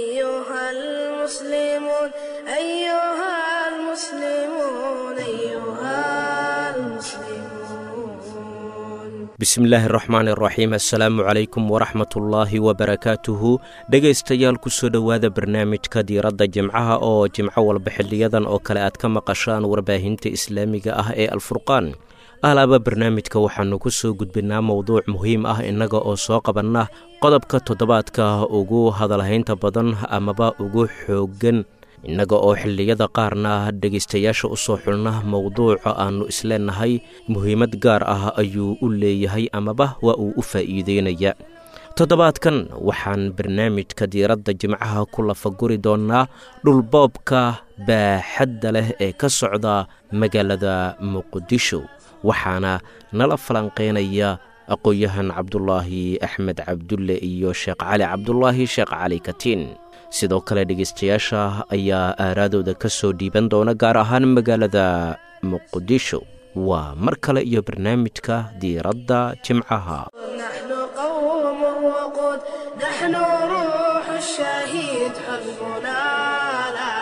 أيها المسلمون أيها المسلمون أيها المسلمون bismillaahi araxmaan iraxiim assalaamu calaykum waraxmatullaahi wabarakaatuhu dhegaystayaal kusoo dhowaada barnaamijka diiradda jimcaha oo jimco walba xiliyadan oo kale aad ka maqashaan warbaahinta islaamiga ah ee alfurqaan alaaba barnaamijka waxaannu ku soo gudbinaa mowduuc muhiim ah innaga oo soo qabanna qodobka toddobaadka ugu hadalhaynta badan amaba ugu xooggan innaga oo xilliyada qaarna dhegaystayaasha u soo xulna mowduuca aannu isleenahay muhiimad gaar ah ayuu u leeyahay amaba waa uu u faa'iideynaya toddobaadkan waxaan barnaamijka diiradda jimcaha ku lafaguri doonnaa dhulboobka baaxadda leh ee ka socda magaalada muqdisho waxaana nala falanqeynaya aqoon-yahan cabdulaahi axmed cabdulle iyo sheekh cali cabdulaahi sheekh cali katiin sidoo kale dhegaystayaasha ayaa aaraadooda ka soo dhiiban doona gaar ahaan magaalada muqdisho waa mar kale iyo barnaamijka diiradda jimcaha نحن قوم وقود نحن روح الشهيد حزبنا لا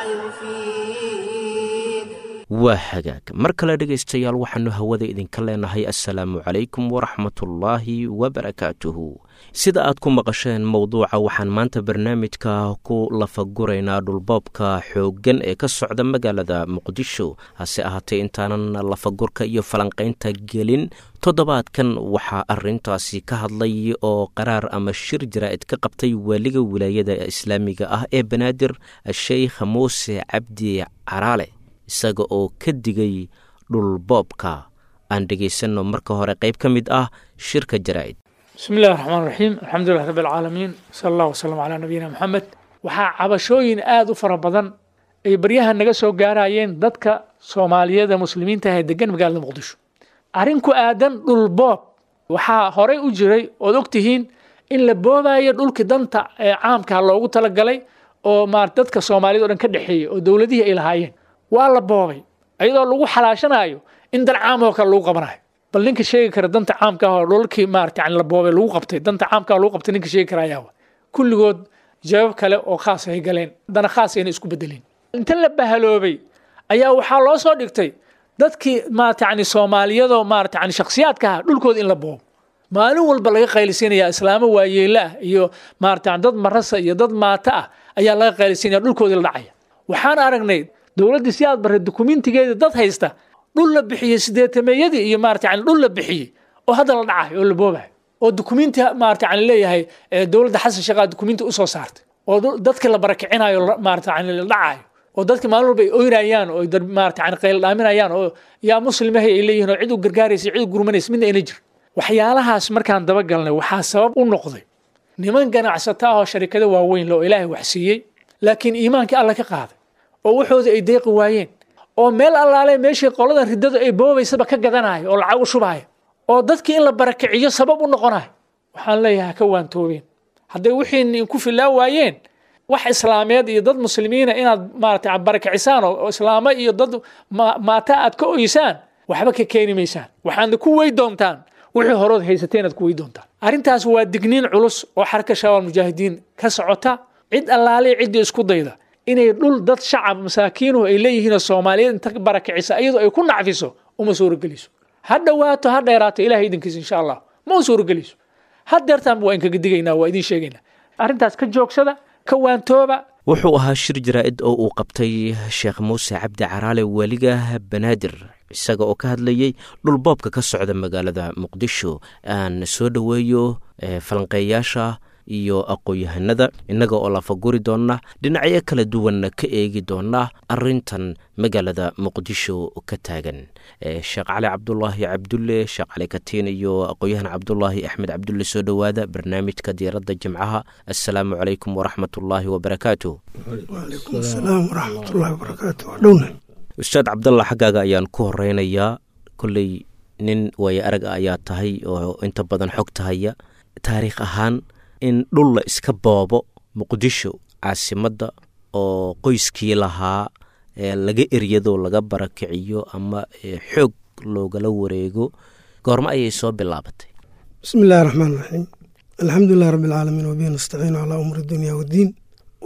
يفيد waa hagaag mar kale dhegaystayaal waxaannu hawada idinka leenahay assalaamu calaykum waraxmatullaahi wabarakaatuhu sida aad ku maqasheen mowduuca waxaan maanta barnaamijka ku lafaguraynaa dhulboobka xooggan ee ka socda magaalada muqdisho hase ahaatee intaanan lafagurka iyo falanqaynta gelin toddobaadkan waxaa arintaasi ka hadlay oo qaraar ama shir jaraa'id ka qabtay waaliga wilaayada islaamiga ah ee banaadir sheykh muuse cabdi caraale isaga oo ka digay dhulboobka aan dhegaysanno marka hore qayb ka mid ah shirka jaraa'id bismi illahi raxmaan raxiim alxamdulilah rabbi alcaalamiin sala allah wasalam calaa nabiyina moxamed waxaa cabashooyin aada u fara badan ay baryahan naga soo gaarayeen dadka soomaaliyeed ee muslimiinta ah ee degan magaalada muqdisho arrin ku aadan dhul boob waxaa horey u jiray ood ogtihiin in la boobayo dhulkii danta ee caamka loogu talagalay oo maar dadka soomaaliyed o dhan ka dhexeeyey oo dowladihii ay lahaayeen waa la boobay iyadoo lagu xalaashanayo in dan caam oo kale lagu qabanayo bal ninka sheegi kara danta caamka ah oo dhulkii maarata yani la boobay lagu qabtay danta caamka lagu qabtay ninka sheegi kara ayaa wa kulligood jawaab kale oo khaas ay galeen dana khaas ayna isku bedeleen inta la bahaloobay ayaa waxaa loo soo dhigtay dadkii maarata yani soomaaliyadoo maarata yani shakhsiyaadka ah dhulkooda in la boobo maalin walba laga qaylisinaya islaamo waayeela ah iyo maarata dad marasa iyo dad maata ah ayaa laga qaylisinaya dhulkoodii la dhacaya waxaan aragnay dowladdii si aad barray dukumentigeeda dad haysta dhul la bixiyey sideetameeyadii iyo maarata yani dhul la bixiyey oo hadda la dhacayo oo la boobayo oo dukumenti maarata yani leeyahay dowladda xasan sheekhaa dukumenti usoo saartay oo dadkii la barakicinayo maarata yani la dhacayo oo dadki maalin walba ay oynayaan oo maarata yani qayl dhaaminayaan oo yaa muslimahay ay leeyihin oo cid u gargaaraysa cid u gurmanaysa midna ayna jir waxyaalahaas markaan dabagalnay waxaa sabab u noqday niman ganacsata ah oo sharikado waaweyn le oo ilaahay wax siiyey laakiin iimaankii alla ka qaaday oo waxooda ay deeqi waayeen oo meel allaale meeshii qoladan riddadu ay boobaysaba ka gadanayo oo lacag u shubaayo oo dadkii in la barakiciyo sabab u noqonayo waxaan leeyahay ka waantoobeen hadday wixii ku filaa waayeen wax islaameed iyo dad muslimiina inaad maarata barakicisaan oo islaamo iyo dad maata aad ka oysaan waxba ka keeni maysaan waxaadna ku wey doontaan wixii horood haysateen aad ku wey doontaan arrintaas waa digniin culus oo xarka shabaab mujaahidiin ka socota cid allaale ciddii isku dayda inay dhul dad shacab masaakiinuhu ay leeyihiin oo soomaaliyeed inta barakicisa iyadoo ay ku nacfiso uma suurogeliso ha dhowaato ha dheeraato ilahay idinkiisa insha allah ma u suurogeliso ha deertaanba waa inkaga digaynaa waa idiin sheegaynaa arrintaas ka joogsada ka waantooba wuxuu ahaa shir jaraa'id oo uu qabtay sheekh muuse cabdi caraale weliga banaadir isaga oo ka hadlayey dhulboobka ka socda magaalada muqdisho aan soo dhoweeyo falanqeeyaasha iyo aqoon-yahanada innaga oo lafaguri doonna dhinacyo kala duwanna ka eegi doona arintan magaalada muqdisho ka taagan sheekh cali cabdulaahi cabdulle sheekh cali katiin iyo aqoon-yahan cabdulaahi axmed cabdulle soo dhowaada barnaamijka diiradda jimcaha assalaamu calaykum waraxmatullaahi wabarakaatu wacalaykum asalaam waraxmatullahi wabarakaatu dhowna ustaad cabdalla xaggaaga ayaan ku horeynayaa kolley nin waayo arag a ayaa tahay oo inta badan xog tahaya taariikh ahaan in dhul la iska boobo muqdisho caasimadda oo qoyskii lahaa laga eryado laga barakiciyo ama xoog loogala wareego goormo ayay soo bilaabatay bismi illahi raxmaan raxiim alxamdu lilah rabbi alcaalamiin wabihi nastaciinu calaa umuri dunya waddiin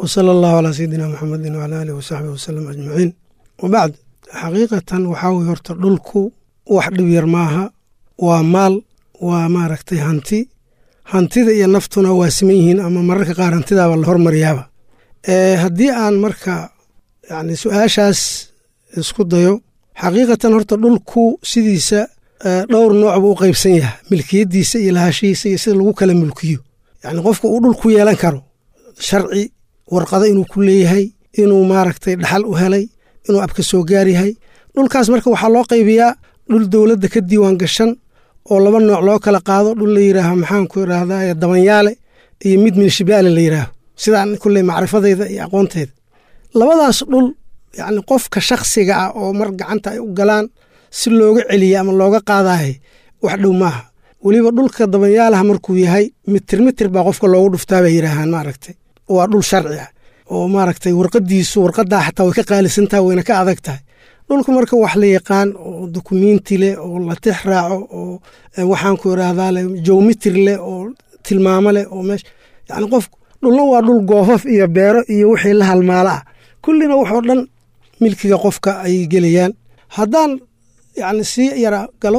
wsala allahu calaa sayidina maxamedin wcala aalihi wasaxbihi wasalam ajmaciin wabacd xaqiiqatan waxaa weye horta dhulku wax dhib yar maaha waa maal waa maaragtay hanti hantida iyo naftuna waa siman yihiin ama mararka qaar hantidaaba la hormariyaaba haddii aan marka yani su-aashaas isku dayo xaqiiqatan horta dhulku sidiisa dhowr nooc buu u qaybsan yahay milkiyadiisa iyo lahashihiisa iyo sida lagu kala mulkiyo yani qofka uu dhul ku yeelan karo sharci warqado inuu ku leeyahay inuu maaragtay dhaxal u helay inuu abka soo gaar yahay dhulkaas marka waxaa loo qaybiyaa dhul dowladda ka diiwaan gashan oo laba nooc loo kala qaado dhul la yidhaaho maxaanku idhaahdaa dabanyaale iyo mid minshibaale la yidhaaho sidaan kulley macrifadeyda iyo aqoonteyda labadaas dhul yacni qofka shakhsiga ah oo mar gacanta ay u galaan si looga celiya ama looga qaadahay wax dhow maaha weliba dhulka dabanyaalaha markuu yahay mitir mitir baa qofka loogu dhuftaa bay yidhaahaan maaragtay waa dhul sharci ah oo maaragtay warqadiisu warqadaa xataa way ka qaalisantaha wayna ka adag tahay dhulka marka wax la yaqaan oo dukumiinti leh oo la tix raaco oo waxaanku idhaahdaa leh jowmitir leh oo tilmaamo leh oo meesha yacni qof dhulna waa dhul goofaf iyo beero iyo wixii la halmaalo ah kullina waxoo dhan milkiga qofka ay gelayaan haddaan yacni sii yara galo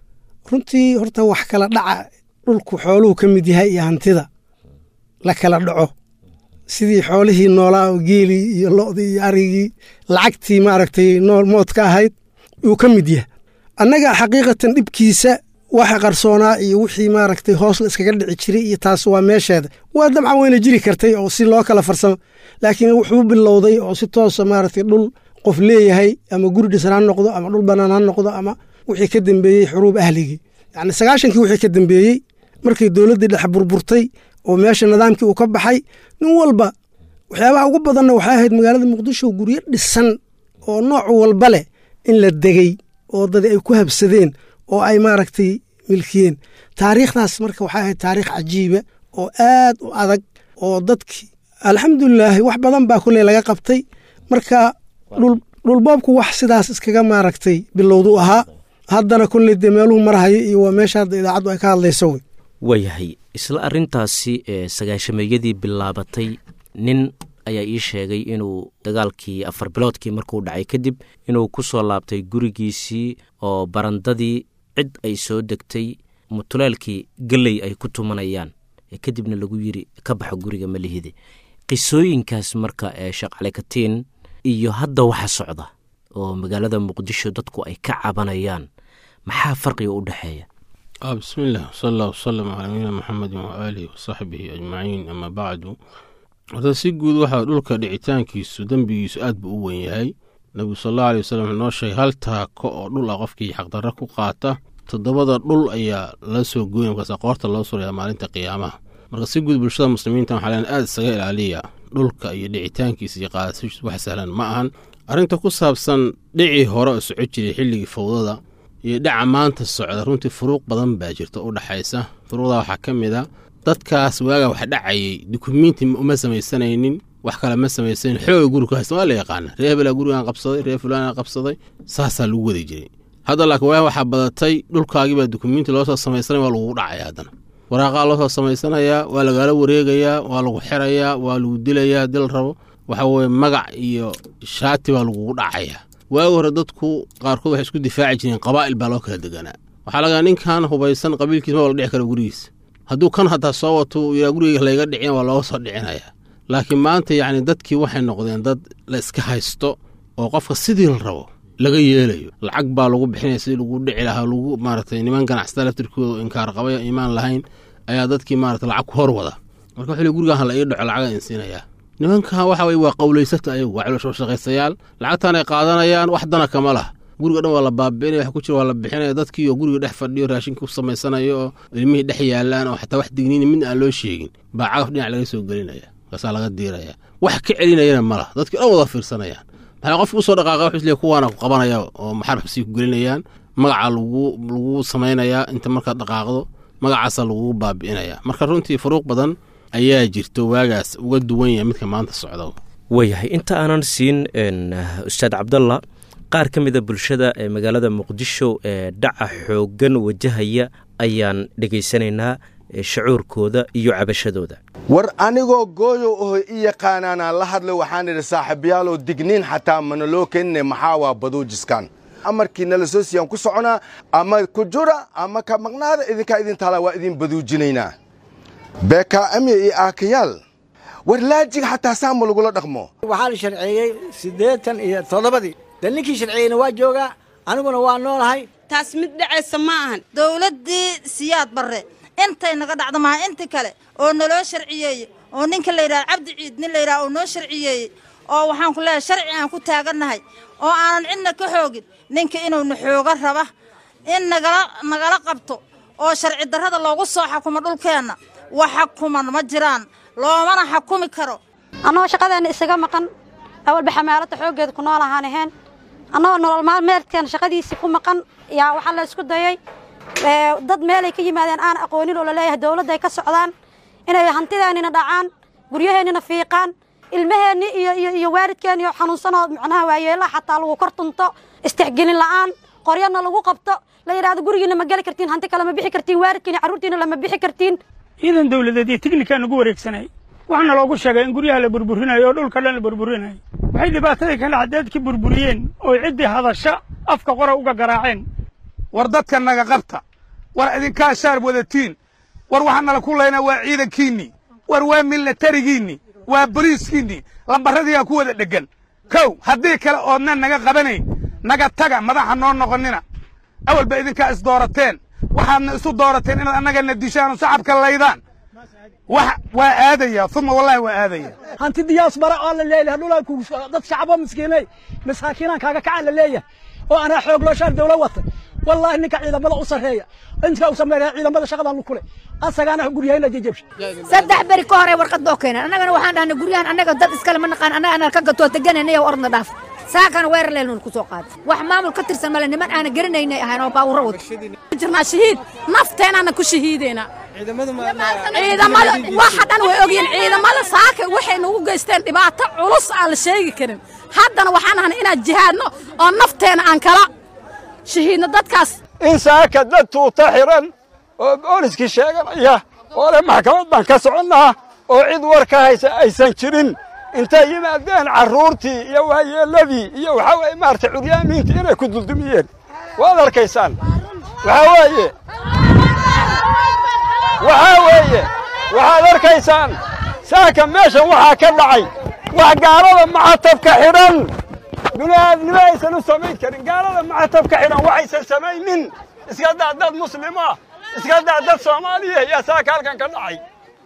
runtii horta wax kala dhaca dhulku xooluhu ka mid yahay iyo hantida la kala dhaco sidii xoolihii noolaa oo geelii iyo lodii iyo arigii lacagtii maaragtay nool mood ka ahayd uu ka mid yahay annaga xaqiiqatan dhibkiisa waxa qarsoonaa iyo wixii maaragtay hoos la iskaga dhici jiray iyo taas waa meesheeda waa dabcan wayna jiri kartay oo si loo kala farsamo laakiin wuxuu bilowday oo si toosa maaragtay dhul qof leeyahay ama guri dhisan ha noqdo ama dhul bannaan ha noqdo ama wixii ka dambeeyey xuruub ahligii yacni sagaashankii wixii ka dambeeyey markii dowladdii dhex burburtay oo meesha nidaamkii uu ka baxay nin walba waxyaabaha ugu badanna waxay ahayd magaalada muqdisho guryo dhisan oo nooc walba leh in la degey oo dadi ay ku habsadeen oo ay maaragtay milkiyeen taariikhdaas marka waxay ahayd taariikh cajiiba oo aad u adag oo dadkii alxamdulilaahi wax badan baa kulley laga qabtay marka dhulboobku wax sidaas iskaga maaragtay bilowdu ahaa haddana kulley dee meeluhu marhayo iyo waa meesha hadda idaacaddu ay ka hadlayso wey waayahay isla arrintaasi ee sagaashameeyadii bilaabatay nin ayaa ii sheegay inuu dagaalkii afar biloodkii markuu dhacay kadib inuu ku soo laabtay gurigiisii oo barandadii cid ay soo degtay mutuleelkii gelley ay ku tumanayaan kadibna lagu yiri ka baxo guriga malihide qisooyinkaas marka ee shaqalekatiin iyo hadda waxa socda oo magaalada muqdisho dadku ay ka cabanayaan maxaa farqiga u dhexeeya bismiillah wsala allah wasalam calaa nabiyina maxamedin waaalihi wasaxbihi ajmaciin ama bacdu horta si guud waxaa dhulka dhicitaankiisu dembigiisu aad buu u wen yahay nebigu sal allahu aley wasalam wuxuu noo sheegay hal taako oo dhul ah qofkii xaqdarra ku qaata toddobada dhul ayaa la soo gooya markaas qoorta loo suraya maalinta qiyaamaha marka si guud bulshada muslimiinta waxaa leen aad isaga ilaaliya dhulka iyo dhicitaankiisa iyo qaadasiis wax sahlan ma ahan arrinta ku saabsan dhicii hore oo soco jiray xilligii fowdada iyo dhaca maanta socda runtii furuuq badan baa jirta u dhaxaysa furuuqda waxaa ka mid a dadkaas waagaa wax dhacayay dukumiinti uma samaysanaynin wax kale ma samaysanin xooga guri ku haysta waa la yaqaana ree hebelaa gurigaan qabsaday ree fulaana qabsaday saasaa lagu wadi jiray hadda laakiin waa waxaa badatay dhulkaagiibaa dukumiinti loosoo samaysanaya waa lagugu dhacaya haddana waraaqaa loosoo samaysanayaa waa lagaala wareegayaa waa lagu xirayaa waa lagu dilayaa dil rabo waxa weye magac iyo shaati baa lagugu dhacayaa waagi hore dadku qaarkood waxay isku difaaci jireen qabaa'il baa loo kala deganaa waxaa lagaa ninkan hubaysan qabiilkiis ma wala dhici kara gurigiisa hadduu kan hataa soo wato yaa gurigeyga layga dhicin waa looga soo dhicinayaa laakiin maanta yacni dadkii waxay noqdeen dad la iska haysto oo qofka sidii la rabo laga yeelayo lacag baa lagu bixinaya sidii lagu dhici lahaa lagu maaragtay niman ganacsada laftirkooda inkaar qabaya iimaan lahayn ayaa dadkii maarata lacag ku hor wada marka wuxuu le gurigaan la ii dhaco lacaga insiinayaa nimankan waxa weye waa qowlaysata ayagu waa caloosho shaqaystayaal lacagtan ay qaadanayaan wax dana kama lah guriga dhan waa la baabi'inaya wax ku jira waa la bixinaya dadkii oo guriga dhex fadhiyo raashinka ku samaysanayo oo ilmihii dhex yaalaan oo xataa wax digniini midna aan loo sheegin baa cagaf dhinac laga soo gelinaya markaasaa laga diiraya wax ka celinayana ma lah dadkii dhan wada fiirsanayaan maxaa qofki usoo dhaqaaqa wuxuu isleeyahy kuwaana ku qabanaya oo maxarbxabsii ku gelinayaan magaca lagu lagu samaynayaa inta markaad dhaqaaqdo magacaasaa lagugu baabi'inaya marka runtii furuuq badan ayaa jirto waagaas uga duwan yahay midka maanta socda waayahay inta aanan siin ustaad cabdalla qaar ka mida bulshada ee magaalada muqdisho ee dhaca xooggan wajahaya ayaan dhegaysanaynaa shacuurkooda iyo cabashadooda war anigoo gooyow oho i yaqaanaanaan la hadlay waxaan idhi saaxiibayaalow digniin xataa mana loo keenine maxaa waa baduujiskan amarkii nala soo siiyaan ku soconaa ama ku jura ama ka maqnaada idinkaa idin taalaa waa idin baduujinaynaa beekaamiya iyo aakayaal war laajiga xataa saama lagula dhaqmo waxaa la sharceeyey siddeetan iyo toddobadii de ninkii sharceeyeyna waa joogaa aniguna waa noolahay taas mid dhacaysa ma ahan dawladdii siyaad barre intay naga dhacdo maha inta kale oo naloo sharciyeeyey oo ninka la yidhaha cabdi ciid nin la yidhaha oo noo sharciyeeyey oo waxaan ku leeyahay sharci aan ku taagannahay oo aanan cidna ka xoogin ninka inuuna xooga raba in nagala nagala qabto oo sharci darrada loogu soo xakumo dhulkeenna wax xakuman ma jiraan loomana xakumi karo annagoo shaqadeenna isaga maqan awalba xamaalada xooggeeda ku nool ahaan ahayn annagoo nolol maalmeedkeena shaqadiisii ku maqan yaa waxaa la isku dayey dad meelay ka yimaadeen aan aqoonin oo laleeyahay dawladda ay ka socdaan inay hantideennina dhacaan guryaheennina fiiqaan ilmaheenni iyo iyo iyo waalidkeenni oo xanuunsanoo macnaha waayeelaha xataa lagu kor tunto istixgelin la'aan qoryana lagu qabto la yidhahdo gurigiina ma geli kartiin hanti kale ma bixi kartiin waalidkiina carruurtiina lama bixi kartiin ciidan dawladeed iyo tignikaa nagu wareegsanay waxaana loogu sheegay in guryaha la burburinayo oo dhulka dhan la burburinayo waxay dhibaatadii ka dhacdeedkii burburiyeen oo ciddii hadasha afka qora uga garaaceen war dadka naga qabta war idinkaa shaar wadatiin war waxaa nala ku laynaa waa ciidankiinnii war waa milatarigiinnii waa boliiskiinnii lambarradiiaa ku wada dheggan kow haddii kale oodna naga qabanayn naga taga madaxa noo noqonnina awalba idinkaa isdoorateen waxaadna isu doorateen inaad annagana dishaanoo shacabka laydaan wax waa aadaya uma wallahi waa aadaya hanti diyaas bara oo la leeyahay dhulaa ku dad shacabo miskiinay masaakiinaan kaaga kaca la leeyahay oo anaa xoog loo shaar dawla wata wallahi ninka ciidamada u sarreeya inta uu sameeyaa ciidamada shaqadan ku leh asagaana guryahayna jajabsha saddex beri ka hore warqad boo keenan annagana waxaan dhahnay guryahan annaga dad iskale ma naqaan annaga anaa ka gatoo deganayna oo ordna dhaaf saakana weerar leelnu ku soo qaaday wax maamul ka tirsan male niman aana garanaynay ahayn oo baawuro wata jirnaa shahiid nafteenaana ku shahiideena ciidamada waxa dhan way ogyihiin ciidamada saaka waxay nagu geysteen dhibaato culus aan la sheegi karin haddana waxaan ahnay inaan jihaadno oo nafteena aan kala shahiidno dadkaas in saaka dad tuuta xiran oo booliskii sheeganaya oo le maxkamad baan ka soconnaa oo cid war ka haysa aysan jirin intay yimaadeen carruurtii iyo waayeelladii iyo waxaa weeye maaragtay curyaamiintii inay ku duldumiyeen waad arkaysaan waxaa weeye waxaa weeye waxaad arkaysaan saaka meeshan waxaa ka dhacay wax gaalada macatabka xidhan bini'aadnimo aysan u samayn karin gaalada macatabka xidhan waxaysan samaynin iska daa dad muslima iska daa dad soomaaliya yaa saaka halkan ka dhacay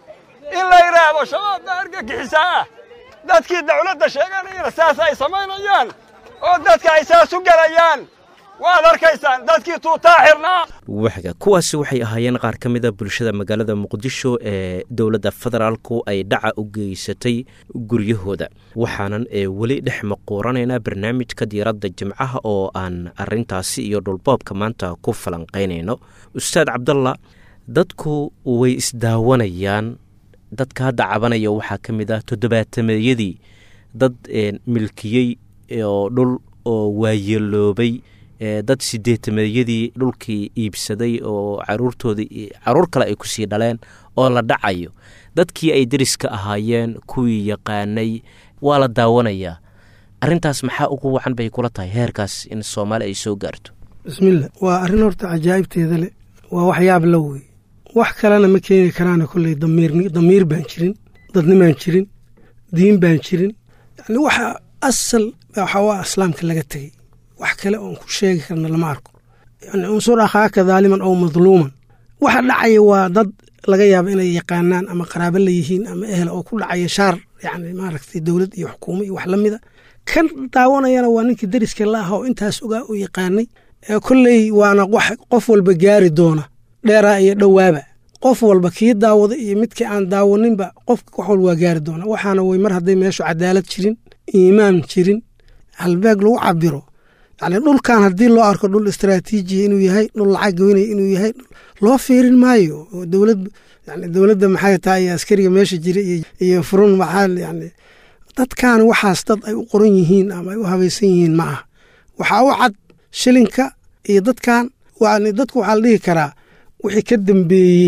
in la yidhaahdo shabaab baa argagixisaa ah dadkii dawladda sheeganayana saas ay samaynayaan oo dadka ay saas u gelayaan waad arkaysaan dadkii tuutaa xirnaa waxga kuwaasi waxay ahaayeen qaar ka mida bulshada magaalada muqdisho ee dowladda federaalku ay dhaca u geysatay guryahooda waxaanan ee weli dhex maquuranaynaa barnaamijka diiradda jimcaha oo aan arintaasi iyo dhulboobka maanta ku falanqaynayno ustaad cabdalla dadku way isdaawanayaan dadka hadda cabanaya waxaa ka mid ah toddobaatameeyadii dad milkiyey oo dhul oo waayeeloobay dad sideetameeyadii dhulkii iibsaday oo caruurtoodii caruur kale ay kusii dhaleen oo la dhacayo dadkii ay deriska ahaayeen kuwii yaqaanay waa la daawanayaa arintaas maxaa ugu wacan bay kula tahay heerkaas in soomaali ay soo gaarto bismillah waa arrin horta cajaa'ibteeda leh waa waxyaab la wey wax kalena ma keeni karaana kolley damiir baan jirin dadnimaan jirin diin baan jirin yani waxa asal waxa waa islaamka laga tegey wax kale oon ku sheegi karna lama arko yani unsur akhaaka daaliman ow madluuman waxa dhacaya waa dad laga yaaba inay yaqaanaan ama qaraabo la yihiin ama ehel oo ku dhacaya shaar yani maaragtay dowlad iyo xukuumo iyo wax la mida kan daawanayana waa ninkii deriska la aha oo intaas ogaa u yaqaanay kolley waana wax qof walba gaari doona dheeraa iyo dhowaaba qof walba kii daawada iyo midkii aan daawaninba qof wax walba waa gaari doona waxaana way mar hadday meeshu cadaalad jirin iimaan jirin halbeeg lagu cabiro yani dhulkan haddii loo arko dhul istraatiijiya inuu yahay dhul lacag goynaya inuu yahay loo fiirin maayo oo dowlad yani dowladda maxay tahay iyo askariga meesha jira iyo furun maxaa yani dadkan waxaas dad ay u qoran yihiin ama ay u habaysan yihiin ma aha waxaa u cad shilinka iyo dadkan yani dadku waxaa la dhihi karaa wixii ka dambeeyey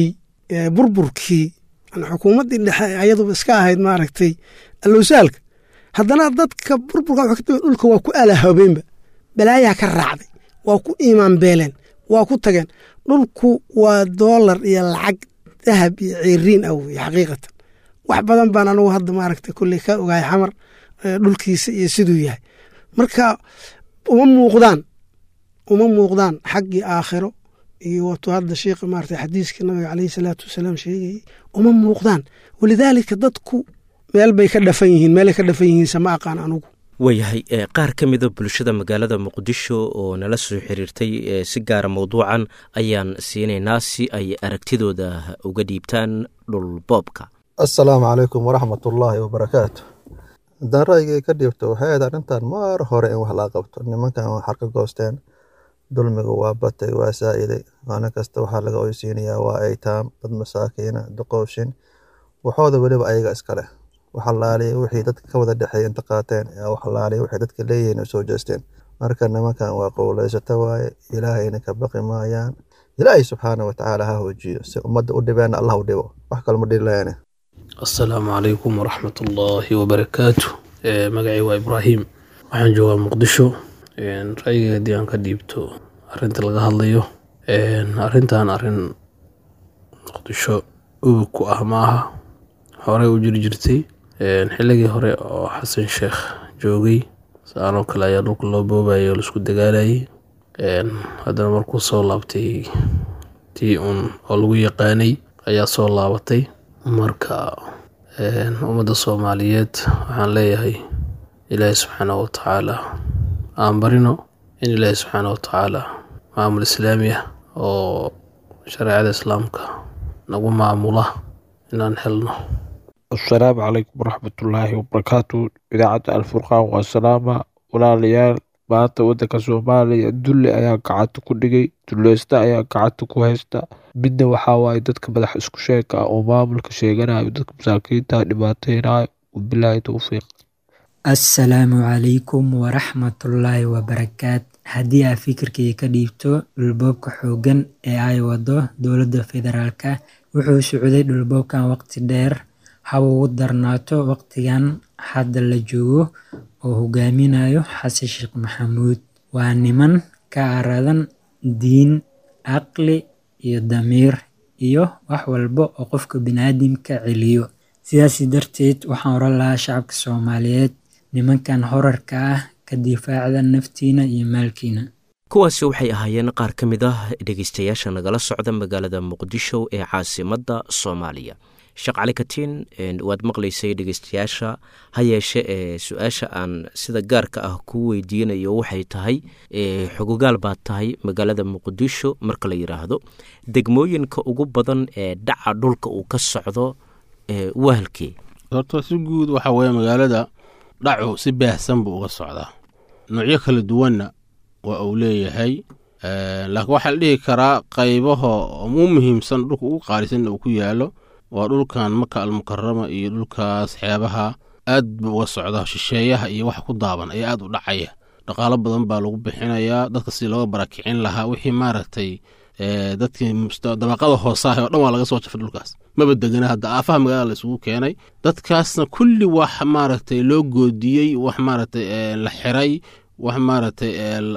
burburkii xukuumaddii dhexe ayaduba iska ahayd maaragtay allowsaalka haddana dadka burburka dhulka waa ku alahabeenba balaayaa ka raacday waa ku iimaan beeleen waa ku tageen dhulku waa doolar iyo lacag dahab iyo ceeriin ah weye xaqiiqatan wax badan baan anugu hadda maaragtay kolley ka ogahay xamar dhulkiisa iyo siduu yahay marka uma muuqdaan uma muuqdaan xaggii aakhiro iyo wato hadda sheikh maarata xadiiskii nabiga caleyhi salaatu wasalaam sheegayey uma muuqdaan walidaalika dadku meel bay ka dhafan yihiin meelay ka dhafan yihiinse ma aqaan anugu waayahay qaar ka mida bulshada magaalada muqdisho oo nala soo xiriirtay si gaara mowduucan ayaan siinaynaa si ay aragtidooda uga dhiibtaan dhulboobka assalaamu calaykum waraxmat ullaahi wabarakaatu haddaan ra'yigay ka dhiibto waxay ahayd arrintan maar hore in wax laga qabto nimankan waxar ka goosteen dulmiga waa batay waa saa'iday maalin kasta waxaa laga oysiinayaa waa aytaam dad masaakiina duqooshin waxooda weliba ayaga iskale waxalaaliya wixii dadka ka wada dhexeeya inta qaateen waxalaaliya wixii dadka leeyihiin u soo jeesteen marka nimankan waa qowleysata waaye ilaahayna ka baqi maayaan ilaahay subxaana watacaala ha hoojiyo si ummadda u dhibeenna allah u dhibo wax kalma dhilayane assalaamu calaykum waraxmat ullaahi wabarakaatu magacii waa ibraahim waxaan joogaa muqdisho ra'yiga haddii aan ka dhiibto arrinta laga hadlayo arrintan arrin muqdisho ubug ku ah ma aha horey u jiri jirtay xilligii hore oo xasan sheekh joogay saanoo kale ayaa dhulka loo boobayay oo laisku dagaalayay haddana markuu soo laabtay tii uun oo lagu yaqaanay ayaa soo laabatay marka ummadda soomaaliyeed waxaan leeyahay ilaahi subxaana wa tacaala aan barino in ilaahi subxaana wa tacaala maamul islaami ah oo shareecada islaamka nagu maamula inaan helno assalaamu calaykum waraxmatullaahi wabarakaatu idaacadda alfurqaan waa salaama walaalayaal maanta waddanka soomaaliya dulli ayaa gacanta ku dhigay dulleysta ayaa gacanta ku haysta midna waxaa waaye dadka madax isku sheeka ah oo maamulka sheeganayo dadka masaakiinta dhibaateynayo wabilaahi towfiiq assalaamu calaykum waraxmatullaahi wabarakaat haddii aad fikirkayga ka dhiibto dhulboobka xooggan ee ay wado dowladda federaalka wuxuu socday dhulboobkan waqti dheer haba ugu darnaato waqtigan hadda la joogo oo hogaaminayo xasan sheekh maxamuud waa niman ka aradan diin caqli iyo damiir iyo wax walba oo qofka biniaadamka celiyo sidaasi darteed waxaan oran lahaa shacabka soomaaliyeed nimankan horarka ah ka difaacda naftiina iyo maalkiina kuwaasi waxay ahaayeen qaar ka mid ah dhegeystayaasha nagala socda magaalada muqdisho ee caasimadda soomaaliya sheekh cali katiin waad maqlaysay dhegeystayaasha ha yeeshe ee su-aasha aan sida gaarka ah kuu weydiinayo waxay tahay xogogaal baad tahay magaalada muqdisho marka la yidhaahdo degmooyinka ugu badan ee dhaca dhulka uu ka socdo wahalkee horta si guud waxa weeye magaalada dhacu si baahsan buu uga socdaa noocyo kala duwanna waa uu leeyahay laakiin waxaa la dhihi karaa qaybaha ugu muhiimsan dhulka ugu qaalisanna uu ku yaalo waa dhulkan maka almukarama iyo dhulkaas xeebaha aad buu uga socdaa shisheeyaha iyo waxa ku daaban ayaa aad u dhacaya dhaqaalo badan baa lagu bixinayaa dadka si looga barakicin lahaa wixii maaragtay dadkii dabaqada hoosaah oo dhan waa laga soo jafay dhulkaas maba degana hadda aafaha magaalada la isugu keenay dadkaasna kulli wax maaragtay loo goodiyey wax maaragtay la xiray wax maaragtay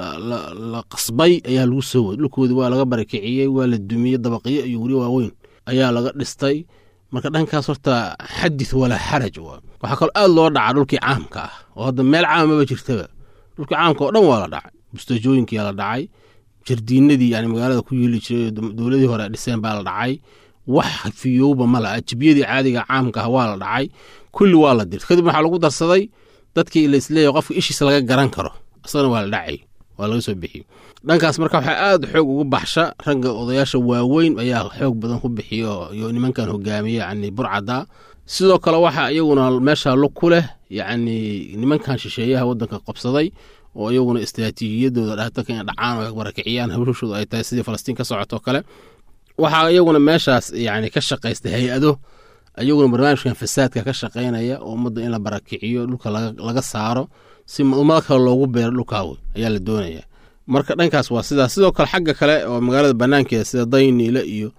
la qasbay ayaa lagu soo waday dhulkoodii waa laga barakiciyey waa la dumiyey dabaqyo iyo weli waaweyn ayaa laga dhistay marka dhankaas horta xadith walaa xaraj waxaa kaloo aad loo dhacaa dhulkii caamka ah oo hadda meel caama maba jirtaba dhulkii caamka oo dhan waa la dhacay bustajooyinkiyaa la dhacay jardiinadii yani magaalada ku yeeli jiray dowladii hore dhiseen baa la dhacay wax fiyowba ma laha jibiyadii caadiga caamka ah waa la dhacay kulli waa la dirtay kadib waxaa lagu darsaday dadkii la isleeyahay qofka ishiisa laga garan karo isagana waa la dhacay waa laga soo bixiyey dhankaas marka waxaa aad xoog ugu baxsha ragga odayaasha waaweyn ayaa xoog badan ku bixiyo iyo nimankan hogaamiya yani burcada sidoo kale waxaa iyaguna meesha lug ku leh yacni nimankan shisheeyaha waddanka qabsaday oo iyaguna istraatiijiyadooda dhaatanka inay dhacaan oo barakiciyaan hawshooda ay tahay sidii falastiin ka socoto kale waxaa iyaguna meeshaas yani ka shaqaysta hay-ado iyaguna barnaamijkan fasaadka ka shaqaynaya oo ummadda in la barakiciyo dhulka laga saaro si ummado kale loogu beero dhulkaawe ayaa la doonaya marka dhankaas waa sidaas sidoo kale xagga kale oo magaalada banaankeeda sida dayniile iyo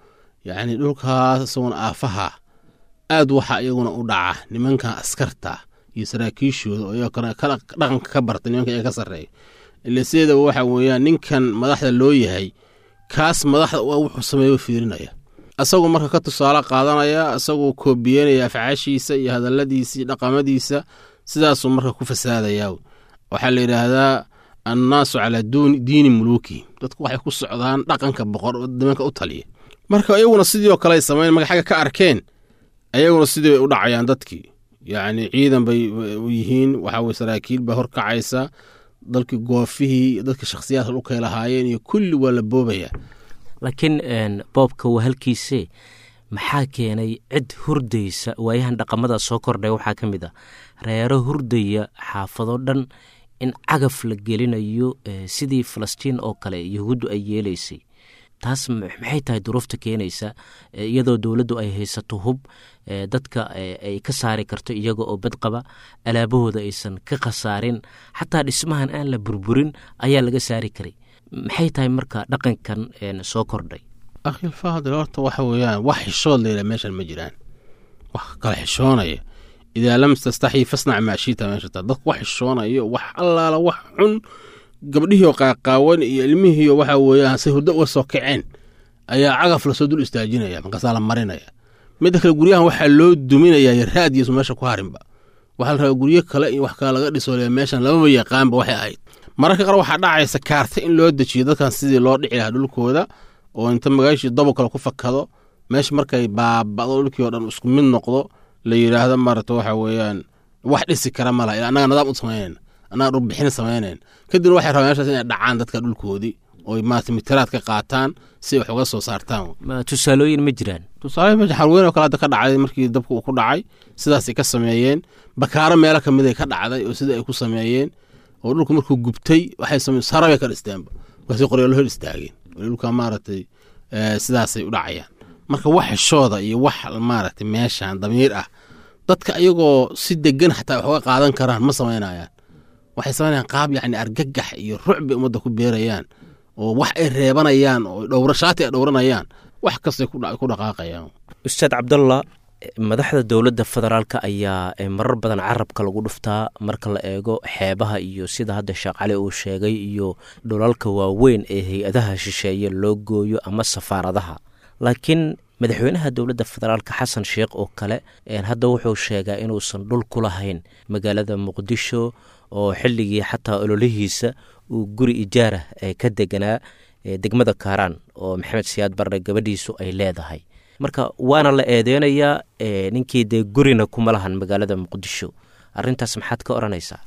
yacni dhulkaas isaguna aafaha aad waxa iyaguna u dhaca nimankan askarta iyo saraakiishooda oo iyagoo kala dhaqanka ka bartay nimanka iyaga ka sarreeya ile sideedaba waxa weeyaan ninkan madaxda loo yahay kaas madaxda u ah wuxuu sameeyo fiirinaya asagoo marka ka tusaale qaadanaya asagoo koobiyeynaya afcaashiisa iyo hadalladiisa iyo dhaqamadiisa sidaasuu marka ku fasaadayaa waxaa la yidhaahdaa annaasu calaa diini muluuki dadku waxay ku socdaan dhaqanka boqor nimanka u taliya marka iyaguna sidii oo kale ay samayn markay xagga ka arkeen ayaguna sidii bay u dhacayaan dadkii yacni ciidan bay u yihiin waxaa weye saraakiil baa horkacaysa dalkii goofihii dadka shakhsiyaadka dhulkay lahaayeen iyo kulli waa la boobaya laakiin boobka waa halkiise maxaa keenay cid hurdaysa waayahan dhaqamada soo kordhay waxaa ka mid a reero hurdaya xaafado dhan in cagaf la gelinayo sidii falastiin oo kale yahuuddu ay yeelaysay taas maxay tahay duruufta keenaysa iyadoo dowladdu ay haysato hub dadka ay ka saari karto iyaga oo badqaba alaabahooda aysan ka khasaarin xataa dhismahan aan la burburin ayaa laga saari karay maxay tahay marka dhaqankan soo kordhay akhilfaadil horta waxa weeyaan wax xishood layla meeshan ma jiraan wax kala xishoonaya idaa lam tastaxyi fasnac maashiita meesha taa dadku wax xishoonayo wax allaala wax xun gabdhihiioo qaaqaawan iyo ilmihiio waxa weeyaan say hurdo uga soo kaceen ayaa cagaf lasoo dul istaajinaya markaasaa la marinaya midda kale guryahan waxaa loo duminayaa raadiyasu meesha ku harinba waxaa la rabaa guryo kale iyo wax kale laga dhiso le meeshan lamaba yaqaanba waxay ahayd mararka qaar waxaa dhacaysa kaarta in loo dejiyo dadkan sidii loo dhici lahaa dhulkooda oo inta magaashii dabo kale ku fakado meesha markay baaba'do dhulkii oo dhan isku mid noqdo la yidhaahdo maarata waxa weeyaan wax dhisi kara ma laha ilaa annaga nidaam u samaynayna annaga dhurbixin samaynayn kadibna waxay rabaan meeshaas inay dhacaan dadka dhulkoodii oo maarata mitiraad ka qaataan si wax uga soo saartaan tusaalooyin ma jiraan tusaale meesha xarweyn oo kale hadda ka dhacday markii dabka uu ku dhacay sidaasay ka sameeyeen bakaaro meelo ka mid ay ka dhacday oo sida ay ku sameeyeen oo dhulku markuu gubtay waxay sameen sarabay ka dhisteenba markaasay qoryoolo hor istaageen dhulka maaragtay sidaasay u dhacayaan marka wax xishooda iyo wax maaragtay meeshan damiir ah dadka ayagoo si degan xataa wax uga qaadan karaan ma samaynayaan waxay samaynayaan qaab yacni argagax iyo ruc bay ummadda ku beerayaan oo wax ay reebanayaan oo dhowrashaati ay dhowranayaan wax kastay ku dhaqaaqayaan ustaad cabdallah madaxda dowladda federaalka ayaa marar badan carabka lagu dhuftaa marka la eego xeebaha iyo sida hadda sheekh cali uu sheegay iyo dhulalka waaweyn ee hay-adaha shisheeye loo gooyo ama safaaradaha laakiin madaxweynaha dowladda federaalka xasan sheekh oo kale hadda wuxuu sheegaa inuusan dhul ku lahayn magaalada muqdisho oo xilligii xataa ololihiisa uu guri ijaarah ka deganaa degmada kaaraan oo maxamed siyaad barre gabadhiisu ay leedahay marka waana la eedeynayaa ninkii dee gurina kuma lahan magaalada muqdisho arintaas maxaad ka odhanaysaa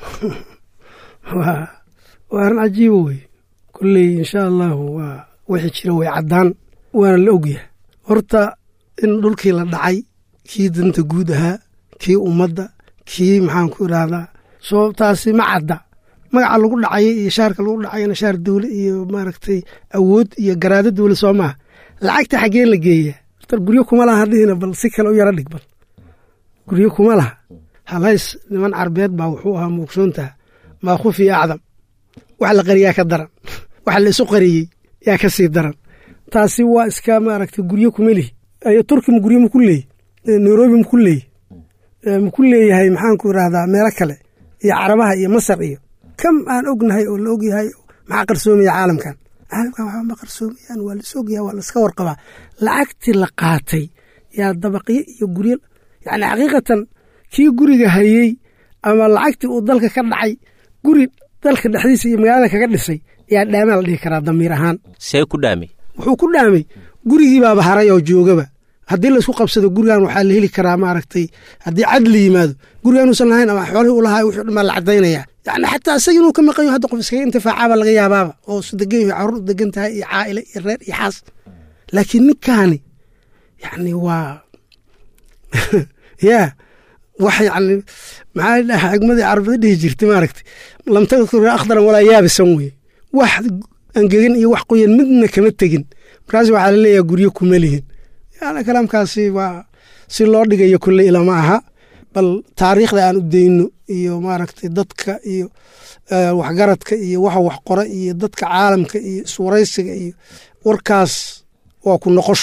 waa arrin cajiiba wey kolley insha allahu waa wixii jira way caddaan waana la ogyahay horta in dhulkii la dhacay kii danta guud ahaa kii ummadda kii maxaan ku idhaahdaa sababtaasi ma cadda magaca lagu dhacay iyo shaarka lagu dhacayna shaar dawle iyo maaragtay awood iyo garaado dawle soo maaha lacagta xaggeen la geeyaa horta guryo kuma laha dhihina bal si kale u yaro dhig bal guryo kuma laha halhays niman carbeed baa wuxuu ahaa muugsoontaha maa khufi acdam wax la qariyaa ka daran wax la isu qariyey yaa ka sii daran taasi waa iska maaragtay guryo kuma lihi turki ma guryo maku leeyi nairobi maku leeyi maku leeyahay maxaanku idhaahdaa meelo kale iyo carabaha iyo masar iyo kam aan ognahay oo la ogyahay maxaa qarsoomaya caalamkan caalamkan waxba ma qarsoomayaan waa lais ogyahay waa laiska warqabaa lacagtii la qaatay yaa dabaqyo iyo guryo yacni xaqiiqatan kii guriga hayey ama lacagtii uu dalka ka dhacay guri dalka dhexdiisa iyo magaalada kaga dhisay yaa dhaamaa la dhihi karaa damiir ahaan see ku dhaamay wuxuu ku dhaamay gurigii baaba haray oo joogaba haddii laisku qabsado gurigan waxaa la heli karaa maaragtay haddii cadli yimaado gurigan uusan lahayn ama xoolihii u lahaa wuxuu dhamaa la caddaynaya yacni xataa isaga inuu ka maqan yaho hadda qof iskaga intifaacaaba laga yaabaaba oo su degan yahay carruur u degan tahay iyo caa'ile iyo reer iyo xaas laakiin ninkaani yacni waa yaa wax yacni maxaa dhaha xigmadii carabada dhihi jirtay maaragtay lam tadkur akhdaran walaa yaabisan weye wax angegan iyo wax qoyan midna kama tegin markaas waxaa laleeyaha guryo kuma lihin yani kalaamkaasi waa si loo dhigayo kulle ilama aha bal taariikhda aan u dayno iyo maaragtay dadka iyo waxgaradka iyo waxa wax qora iyo dadka caalamka iyo iswaraysiga iyo warkaas waa ku noqosho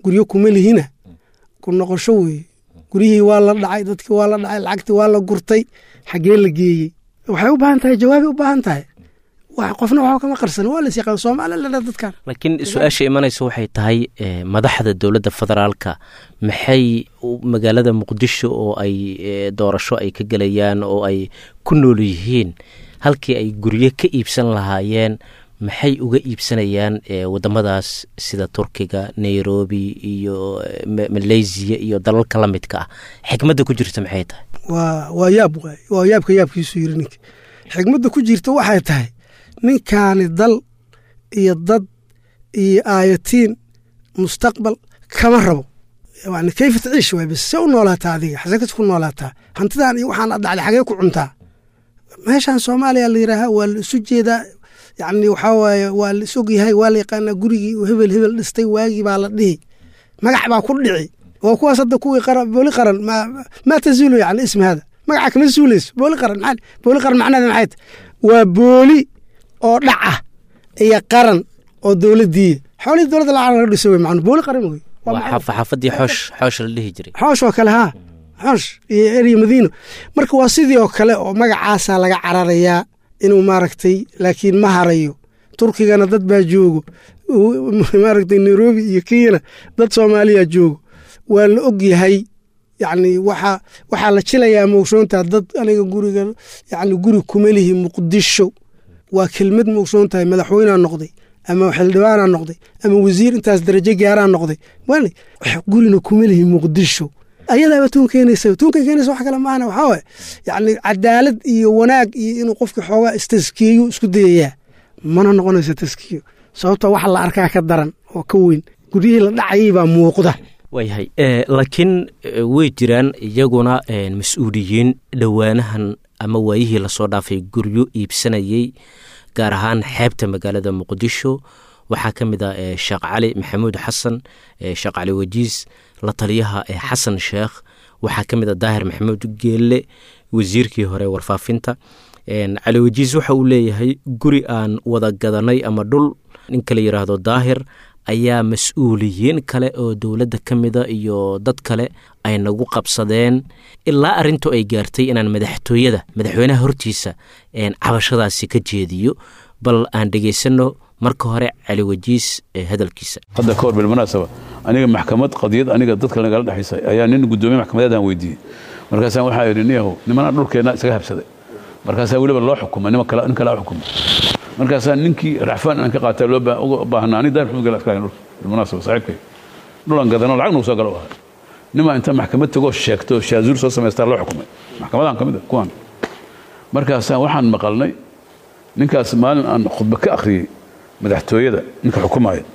guryo kuma lihina ku noqosho weeye guryihii waa la dhacay dadkii waa la dhacay lacagtii waa la gurtay xaggee la geeyey waxay u baahan tahay jawaabay u baahan tahay wax qofna waxba kama qarsan waa las yaqaan soomaaliya la dhaa dadkan laakiin su-aasha imanaysa waxay tahay eh, madaxda dowladda federaalka maxay u- magaalada muqdisho oo ay eh, doorasho ay ka gelayaan oo ay ku nool yihiin halkii ay guryo ka iibsan lahaayeen maxay uga iibsanayaan eh, wadamadaas sida turkiga nairobi iyo eh, Ma- malaysia iyo dalalka la midka ah xikmadda ku jirta maxay tahay waa waa yaab waay waa yaabka yaabkiisu yiri ninka xigmadda ku jirta waxay tahay ninkaani dal iyo dad iyo aayatiin mustaqbal kama rabo yani kayfa taciish waay bas se u noolaataa adiga xaseekad ku noolaataa hantidan iyo waxaan dhacday xagee ku cuntaa meeshan soomaaliya la yidhaaha waa la isu jeedaa yani waxaa waaye waa la is ogyahay waa la yaqaanaa gurigii uu hebel hebel dhistay waagii baa la dhihi magac baa ku dhici waa kuwaas hadda kuwii qaran booli qaran ma ma tazuulu yani ismi hada magaca kama zuulayso booli qaran maxaa booli qaran macnaheeda maxay tahay waa booli oo dhaca iyo qaran oo dowladdiiya xoolihii dowladda lacag laga dhiso wey macnu booli qaran wey waa xaaf- xaafadii xoosh xoosh la dhihi jiray xoosh oo kale haa xoosh iyo erya madiino marka waa sidii oo kale oo magacaasaa laga cararayaa inuu maaragtay laakiin ma harayo turkigana dad baa joogo u- maaragtay nairobi iyo kenyana dad soomaaliya joogo waa la og yahay yacni waxaa waxaa la jilayaa moogsoontaa dad aniga guriga yacni guri kuma lihi muqdisho waa kelmad moogsoon tahay madaxweynea noqday ama xildhibaanaa noqday ama wasiir intaas darajo gaaraa noqday wali gurina kuma lihi muqdisho ayadaaba tuun keenaysa tuunka keenaysa wax kale maahana waxaa waaye yacni cadaalad iyo wanaag iyo inuu qofka xoogaa istaskiyeyo isku dayayaa mana noqonayso taskiyo sababta wax la arkaa ka daran oo ka weyn guryihii la dhacayay baa muuqda waayahay eh, laakiin eh, way jiraan iyaguna eh, mas-uuliyiin dhowaanahan ama waayihii lasoo dhaafay guryo iibsanayey gaar ahaan xeebta magaalada muqdisho waxaa ka mid ah eh, sheekh cali maxamuud xasan eh, sheekh cali wajiis la taliyaha eh, xasan sheekh waxaa ka mid ah daahir maxamuud geelle wasiirkii hore warfaafinta En, cali wajiis waxa uu leeyahay guri aan wada gadanay ama dhul ninka la yidhaahdo daahir ayaa mas-uuliyiin kale oo dowladda ka mida iyo dad kale ay nagu qabsadeen ilaa arrintu ay gaartay inaan madaxtooyada madaxweynaha hortiisa een, cabashadaasi ka jeediyo bal aan dhegaysanno marka hore cali wajiis ee hadalkiisa hadda ka hor bilmunaasaba aniga maxkamad qadiyad aniga dadka nagala dhexaysay ayaa nin gudoomiye maxkamadeedaan weydiiyey markaasaan waxaa idhi niyahow nimanaa dhulkeenna isaga habsaday markaasaa weliba loo xukuma nima kale nin kale xukuma markaasaa ninkii raxfaan aan ka qaata loo baa- uga baahnaa ani daar maxmud gala askarayn dhulka bilmunaasaba saaxiibkay dhulan gadano lacag nagu soo galo u ahay nimaa inta maxkamad tagoo sheegto shaazuur soo samaystaa loo xukumay maxkamadan ka mid a kuwan markaasaan waxaan maqalnay ninkaas maalin aan khudba ka akhriyey madaxtooyada ninka xukumaya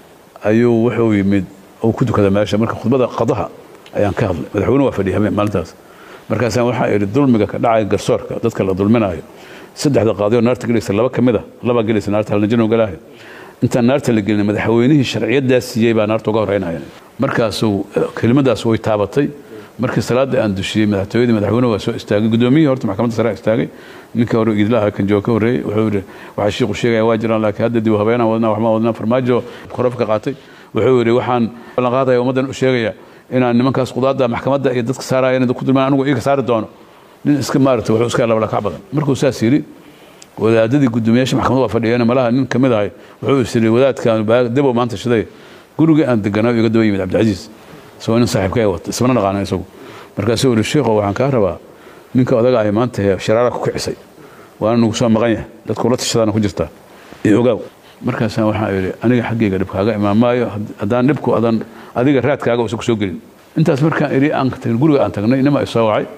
ayuu wuxuu yimid uu ku tukada meesha marka khudbada qadaha ayaan ka hadlay madaxweyne waa fadhiya habeen maalintaas markaasaan waxaa idhi dulmiga ka dhacaya garsoorka dadka la dulminayo saddexda qaadiyoo naarta gelaysa laba ka mid a laba gelaysa naarta halnajino galaayo intaan naarta la gelin madaxweynihii sharciyaddaa siiyey baa naarta uga horreynaya markaasuu kelimadaas way taabatay markii salaada aan dushiyey madaxtooyadii madaxweyne waa soo istaagay gudoomiyihii horta maxkamadda sare istaagay ninkii hore idlaha kan jooga ka horreeyey wuxuu yidhi waxaa shiiku sheegaya waa jiraan laakiin hadda dib u habeenaan wadnaa waxmaan wadnaa farmaajo korofka ka qaatay wuxuu yidhi waxaan ballan qaadaya ummaddan u sheegaya inaan nimankaas qudaadda maxkamadda iyo dadka saaraya inay ku dulmaan anigu iiga saari doono nin iska maarata wuxuu iska labalakac badan markuu saas yidhi wadaadadii guddoomiyaasha maxkamadda waa fadhiyeen malaha nin ka mid ahay wuxuu is yidhi wadaadkan debow maanta shiday gurigii aan deganaa iga daba yimid cabdicasiis isagoo nin saaxiibka ay wata ismana dhaqaana isagu markaasuu yidhi sheikho waxaan kaa rabaa ninka odaga ay maanta hee sharaara ku kicisay waana nagu soo maqan yahay dadku la tashadaana ku jirtaa iyo ogaaw markaasaan waxaa yidhi aniga xaggayga dhibkaaga imaan maayo haddaan dhibku adan adiga raadkaaga uusan ku soo gelin intaas markaan idhi aan tagin guriga aan tagnay nima i soo wacay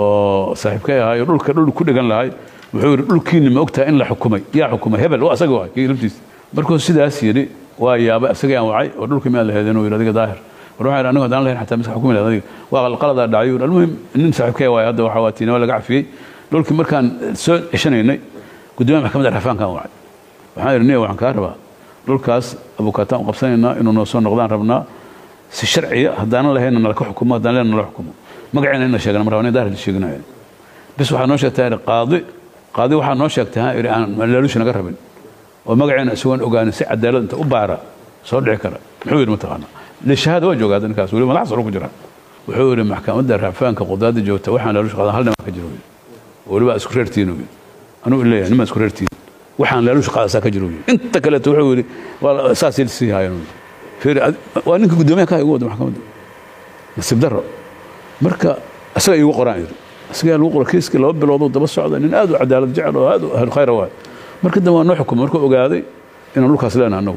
oo saaxiibkay ahaayo dhulka dhul ku dhegan lahay wuxuu yidhi dhulkiinni ma ogtahay in la xukumay yaa xukumay hebel waa asaga waay kii laftiisa markuu sidaas yidhi waa yaabay asagii aan wacay oo dhulkii maa la heedeen uu yidhi adiga daahir war waxaa yidhi anigu haddaan lahayn xataa miska xukumi lahayd adiga waa qalqaladaa dhacay yuu almuhim nin saaxiibkay waay hadda waxaa waa tiinama laga cafiyey dhulkii markaan soo ceshanaynay gudoomiyaha maxkamadda rafaankaan wacay waxaan yidhi niya waxaan kaa rabaa dhulkaas abukaataan u qabsanaynaa inuu noo soo noqdaan rabnaa si sharciya haddaanan lahayna nalaka xukumo haddaan lehna nala xukumo magaceena in la sheegana mar rabaa daahir la sheeginayo bis waxaa noo sheegtaa yidhi qaadi qaadi waxaa noo sheegtay ha yidhi aan laaluushi naga rabin oo magaceena isagoon ogaanin si cadaalad inta u baara soo dhici kara muxuu yidhi mataqaana lishahaada waa joogaa ninkaas weli madax saro ku jira wuxuu yidhi maxkamadda racfaanka qudaada joogta waxaan laaluush qaadan hal niman ka jiro weliba isku reertiin uu yidhi anuu leeyahay niman isku reertiin waxaan laaluush qaadasaa ka jiro uu yidhi inta kaleeto wuxuu yidhi waa saasay sii haayeen uu yidhi fiiri waa ninka guddoomiyaha ka igu wada maxkamadda nasiib darro marka isaga iigu qoraan yidhi isagaa lagu qoro kiiskii laba biloodoo daba socda nin aad u cadaalad jecel oo aad u ahlu khayra waay marka dambe waa noo xukumay markuu ogaaday inaan dhulkaas leenahay annagu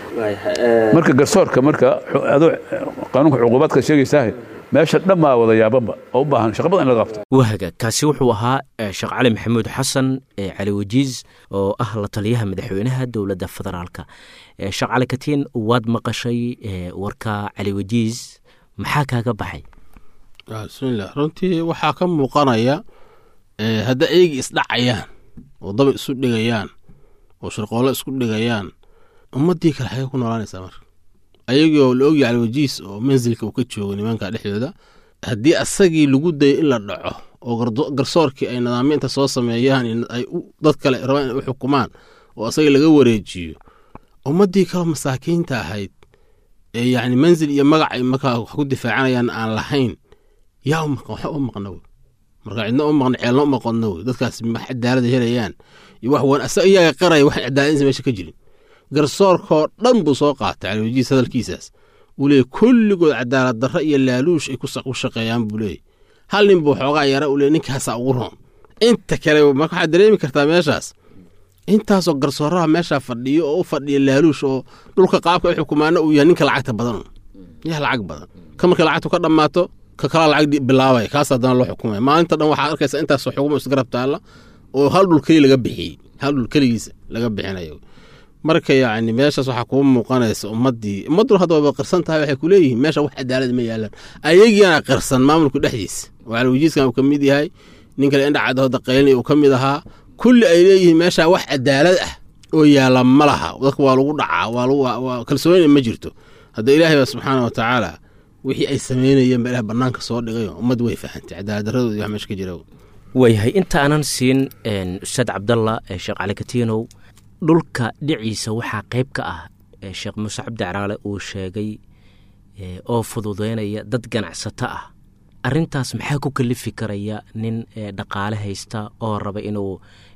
marka garsoorka marka adoo qaanuunka cuquubaadka sheegaysaa meesha dhammaa wada yaabanba oo u baahan shaqo badan in laga qabto wahaga kaasi wuxuu ahaa sheekh cali maxamuud xasan cali wajiis oo ah la taliyaha madaxweynaha dowladda federaalka sheekh cali katiin waad maqashay warka cali wajiis maxaa kaaga baxay bismillaah runtii waxaa ka muuqanaya hadda eegi isdhacayaan oo daba isu dhigayaan oo shirqoollo isku dhigayaan ummaddii kale xagee ku noolaanaysaa marka ayagii oo la ogyahay caliwajiis oo mansilka uu ka joogo nimanka dhexdooda haddii asagii lagu dayo in la dhaco oo garsoorkii ay nidaamyinta soo sameeyaan ay dad kale rabaan inay u xukumaan oo asagii laga wareejiyo ummaddii kale masaakiinta ahayd ee yacni mansil iyo magac ay markaa wax ku difaacanayaan aan lahayn yaa u maqan waxa u maqna wey marka cidna u maqan ceelna u maqanna wey dadkaas wax cadaalada helayaan iyo wax wan asaga iyaga qaraya wax cadaaladinsa meesha ka jirin garsoorkoo dhan buu soo qaatay caliwajiis hadalkiisaas uu leeyay kulligood cadaalad darro iyo laaluush ay ku shaqeeyaan buu leeyay hal nin buu xoogaa yara uu leeyay ninkaasaa ugu roon inta kale marka waxaad dareemi kartaa meeshaas intaasoo garsooraha meeshaa fadhiyo oo u fadhiya laaluush oo dhulka qaabka ay xukumaana uu yahay ninka lacagta badan yaa lacag badan ka markay lacagtu ka dhammaato ka kala lacag bilaabay kaas haddana loo xukumaya maalinta dhan waxaad arkaysa intaasoo xukumo isgarab taalla oo hal dhul keli laga bixiyey hal dhul keligiisa laga bixinayo marka yacni meeshaas waxaa kuu muuqanaysa ummaddii ummaddu hadda wayba qirsan tahay waxay ku leeyihiin meesha wax cadaalad ma yaalaan ayagiina qirsan maamulka dhexdiisa oo calawijiiskan uu ka mid yahay nin kale indhacadda hodda qaylini uu ka mid ahaa kulli ay leeyihiin meeshaa wax cadaalad ah oo yaala ma laha dadka waa lagu dhacaa waa kalsoonina ma jirto hadda ilaahay baa subxaana wa tacaala wixii ay samaynayeen ba ilaah bannaanka soo dhigayo ummad way fahantay cadaalad darradooda iyo wax meesha ka jira waayahay inta aanan siin ustaad cabdalla sheekh cali katiinow dhulka dhiciisa waxaa qayb ka ah sheekh muuse cabdi caraale uu sheegay oo fududeynaya dad ganacsato ah arintaas maxaa ku kalifi karaya nin dhaqaale haysta oo raba inuu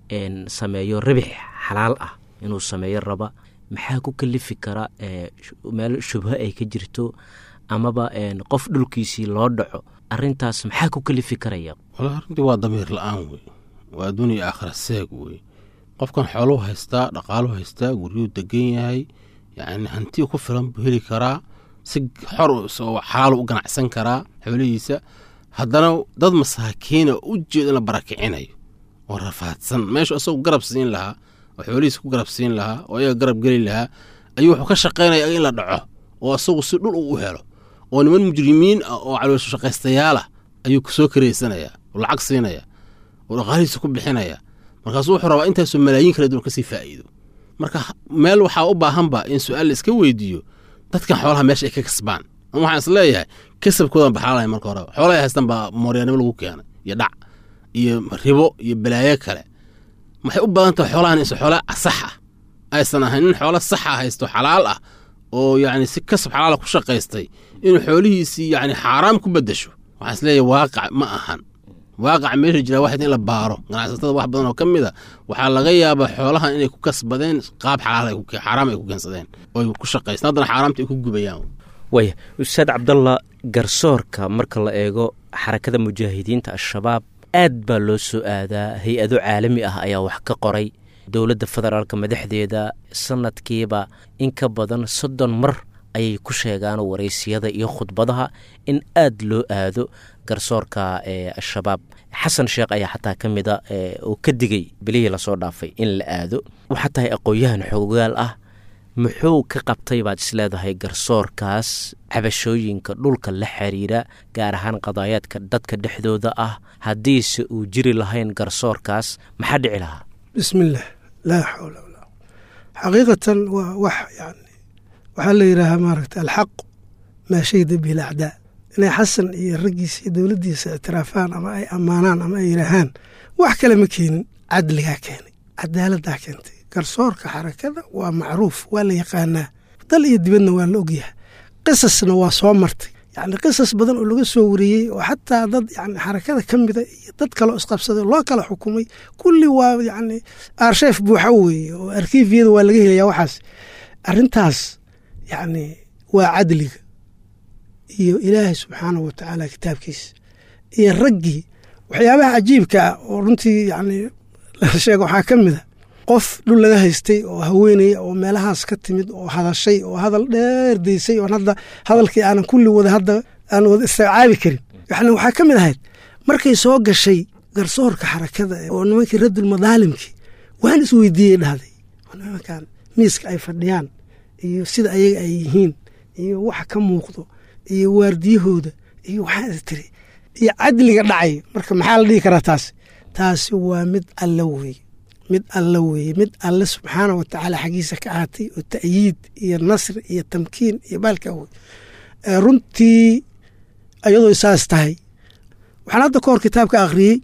sameeyo ribix xalaal ah inuu sameeyo raba maxaa ku kalifi kara meel shubho ay ka jirto amaba qof dhulkiisii loo dhaco arintaas maxaa ku kalifi karaya wala arrintii waa damiir la-aan wey waa adduuniya aakhira seeg wey qofkan xooluu haystaa dhaqaaluu haystaa guryuu degan yahay yacni hanti ku filan buu heli karaa si xor oo xalaal u ganacsan karaa xoolihiisa haddana dad masaakiina u jeeda in la barakicinayo oo rafaadsan meeshu isagu garab siin lahaa oo xoolihiisa ku garab siin lahaa oo ayaga garab geli lahaa ayuu wuxuu ka shaqaynaya in la dhaco oo isagu si dhul u helo oo niman mujrimiin ah oo caloosho shaqaystayaal ah ayuu soo karaysanaya oo lacag siinaya oo dhaqaalihiisa ku bixinaya markaasuu wuxuu rabaa intaasoo malaayiin kala duwan kasii faa'iido marka meel waxaa u baahanba in su-aal la iska weydiiyo dadkan xoolaha meesha ay ka kasbaan ama waxaan is leeyahay kasabkoodan baxaalaya marka horeba xoolaha haystan baa mooryaanimo lagu keenay iyo dhac iyo ribo iyo balaayo kale waxay u badan tahay xoolahan inse xoola sax ah aysan ahayn nin xoola saxa haysto xalaal ah oo yacni si kasab xalaala ku shaqaystay inuu xoolihiisii yacni xaaraam ku beddesho waxaan is leeyahay waaqac ma ahan waaqac meesha jira waxayd in la baaro ganacsatada wax badan oo ka mid a waxaa laga yaabaa xoolahan inay ku kasbadeen qaab xaaraam ay ku keensadeen oo ku shaqaysteen haddana xaaraamta ay ku gubayaan waaya ustaad cabdalla garsoorka marka la eego xarakada mujaahidiinta al-shabaab aad baa loo soo aadaa hay-ado caalami ah ayaa wax ka qoray dowladda federaalka madaxdeeda sanadkiiba in ka badan soddon mar ayay ku sheegaan waraysiyada iyo khudbadaha in aad loo aado garsoorka al-shabaab xasan sheekh ayaa xataa ka mida uu ka digay bilihii lasoo dhaafay in la aado waxaa tahay aqoon-yahan xoogaal ah muxuu ka qabtay baad isleedahay garsoorkaas cabashooyinka dhulka la xiriira gaar ahaan qadaayaadka dadka dhexdooda ah haddiise uu jiri lahayn garsoorkaas maxaa dhici lahaa bismillaah laa xawla walaa xaqiiqatan waa wax yani waxaa la yidhaahaa maaragta alxaq maa shayda bihi lacdaa inay xasan iyo raggiisa iyo dowladdiisa ictiraafaan ama ay ammaanaan ama ay yidhaahaan wax kale ma keenin cadligaa keenay cadaaladdaa keentay garsoorka xarakada waa macruuf waa la yaqaanaa dal iyo dibadna waa la ogyahay qisasna waa soo martay yacni qisas badan oo laga soo wariyey oo xataa dad yani xarakada ka mida iyo dad kaleo isqabsaday loo kala xukumay kulli waa yacni arsheef buuxa weeye oo arkiifyada waa laga helayaa waxaas arrintaas yacni waa cadliga iyo ilaahay subxaanahu watacaala kitaabkiisa iyo raggii waxyaabaha cajiibka ah oo runtii yacni la sheega waxaa ka mid a qof dhul laga haystay oo haweenaya oo meelahaas ka timid oo hadashay oo hadal dheer daysay oon hadda hadalkii aanan kulli wada hadda aan wada istacaabi karin yani waxaa ka mid ahayd markay soo gashay garsoorka xarakada oo nimankii raddul madaalimkii waan isweydiiyey dhahday nimankan miiska ay fadhiyaan iyo sida ayaga ay yihiin iyo waxa ka muuqdo iyo waardiyahooda iyo waxaa tiri iyo cadliga dhacay marka maxaa la dhihi karaa taas taasi waa mid alla weeye mid alla weeye mid alle subxaana wa tacaala xaggiisa ka ahaatay oo ta'yiid iyo nasri iyo tamkiin iyo baalka wey runtii ayadoo saas tahay waxaan hadda ka hor kitaab ka akhriyey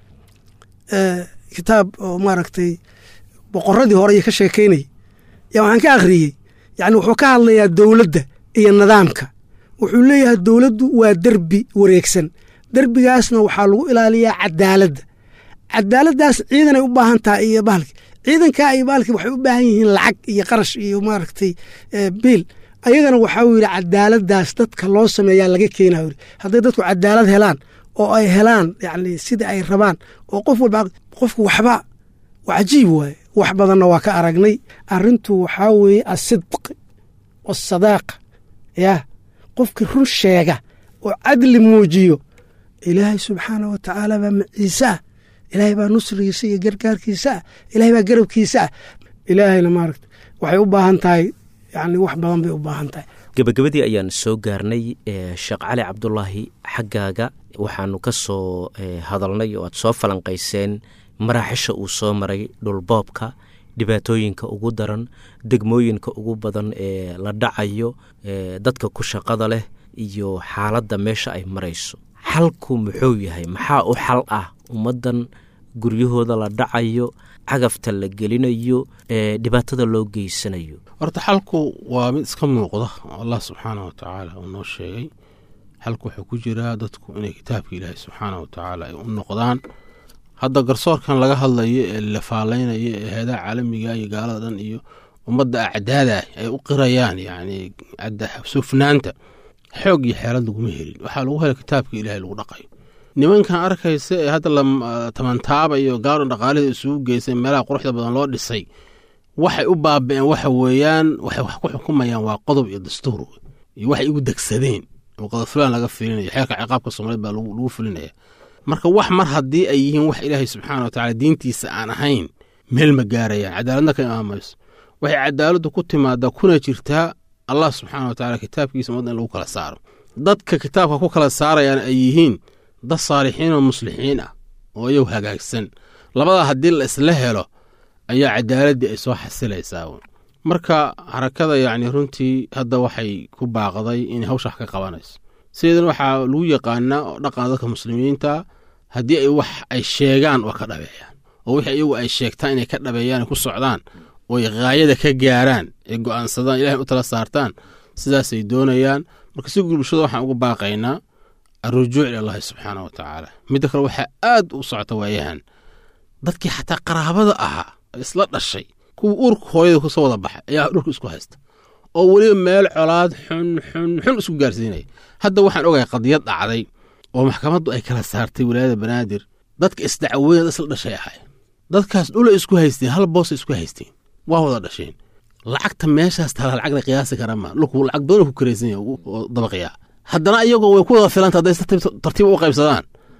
kitaab oo maaragtay boqoradii hore iyo ka sheekeynayay yaa waxaan ka akhriyey yacni wuxuu ka hadlayaa dowladda iyo nidaamka wuxuu leeyahay dowladdu waa derbi wareegsan derbigaasna waxaa lagu ilaaliyaa cadaaladda cadaaladdaas ciidanay u baahan tahay iyo bahalki ciidankaa iyo bahalki waxay u baahan yihiin lacag iyo qarash iyo maaragtay biil ayagana waxaa yidhi cadaaladdaas dadka loo sameeyaa laga keenaa yidhi hadday dadku cadaalad helaan oo ay helaan yacni sidai ay rabaan oo qof walba qofku waxba waa cajiib waaye wax badanna waa ka aragnay arrintu waxaa weeye asidqi wasadaaqa yaa qofkii run sheega oo cadli muujiyo ilaahay subxaanah wa tacaala baa maciise ah ilaahay baa nusrigiisa iyo gargaarkiisa ah ilaahay baa garabkiisa ah ilaahayna maaragta waxay u baahan tahay yacni wax badan bay u baahan tahay gebagabadii ayaan soo gaarnay sheekh cali cabdulaahi xaggaaga waxaanu ka soo hadalnay oo aad soo falanqayseen maraaxisha uu soo maray dhulboobka dhibaatooyinka ugu daran degmooyinka ugu badan ee la dhacayo dadka ku shaqada leh iyo xaaladda meesha ay marayso xalku muxuu yahay maxaa u xal ah ummaddan guryahooda la dhacayo cagafta la gelinayo ee dhibaatada loo geysanayo horta xalku waa mid iska muuqda oo allah subxaanah wa tacaala uu noo sheegay xalku wuxuu ku jiraa dadku inay kitaabka ilaahay subxaanah wa tacaala ay u noqdaan hadda garsoorkan laga hadlayo ee la faalaynaya ee heedaha caalamiga iyo gaalada dhan iyo ummadda acdaada ay u qirayaan yacni sufnaanta xoog iyo xeelad laguma helin waxaa lagu helay kitaabka ilaahay lagu dhaqayo nimankan arkaysa ee hadda la tamantaabayo gaaron dhaqaalihii isugu geysay meelaha quruxda badan loo dhisay waxay u baaba'een waxa weeyaan waxay wax ku xukumayaan waa qodob iyo dastuur iyo waxay igu degsadeen oo qodob fulaan laga filinaya xeerka ciqaabka soomaaliyed baa lagu filinaya marka wax mar haddii ay yihiin wax ilaahay subxaana wa tacala diintiisa aan ahayn meel ma gaarayaan cadaaladna ka imaamayso waxay cadaaladdu ku timaadaa kuna jirtaa allah subxaana wa tacala kitaabkiisa ummadda in lagu kala saaro dadka kitaabka ku kala saarayaan ay yihiin dad saalixiin oo muslixiin ah oo iyagu hagaagsan labadaa haddii la isla helo ayaa cadaaladdii ay soo xasilaysaa marka xarakada yacni runtii hadda waxay ku baaqday inay hawsha wax ka qabanayso sideedan waxaa lagu yaqaanaa oo dhaqana dadka muslimiinta haddii ay wax ay sheegaan waa ka dhabeeyaan oo wixii iyagu ay sheegtaan inay ka dhabeeyaan ay ku socdaan oo ay haayada ka gaaraan ay go'aansadaan ilahay u tala saartaan sidaasay doonayaan marka si bulshada waxaan ugu baaqaynaa alrujuuc ilallahi subxaana wa tacaala midda kale waxaa aad u socota waayahan dadkii xataa qaraabada ahaa isla dhashay kuwa uurka hooyada kusoo wada baxay ayaa dhulka isku haysta oo weliba meel colaad xun xun xun isku gaarsiinaya hadda waxaan ogahay qadiyad dhacday oo maxkamaddu ay kala saartay wilaayada banaadir dadka isdacweynad isla dhashay ahay dadkaas dhula isku haysteen hal boosa isku haysteen waa wada dhasheen lacagta meeshaas tala lacag la qiyaasi kara ma dhulku lacag badan ku karaysan yahay oo dabaqiyaa haddana iyagoo way ku wada filanta hadday tartiib u qaybsadaan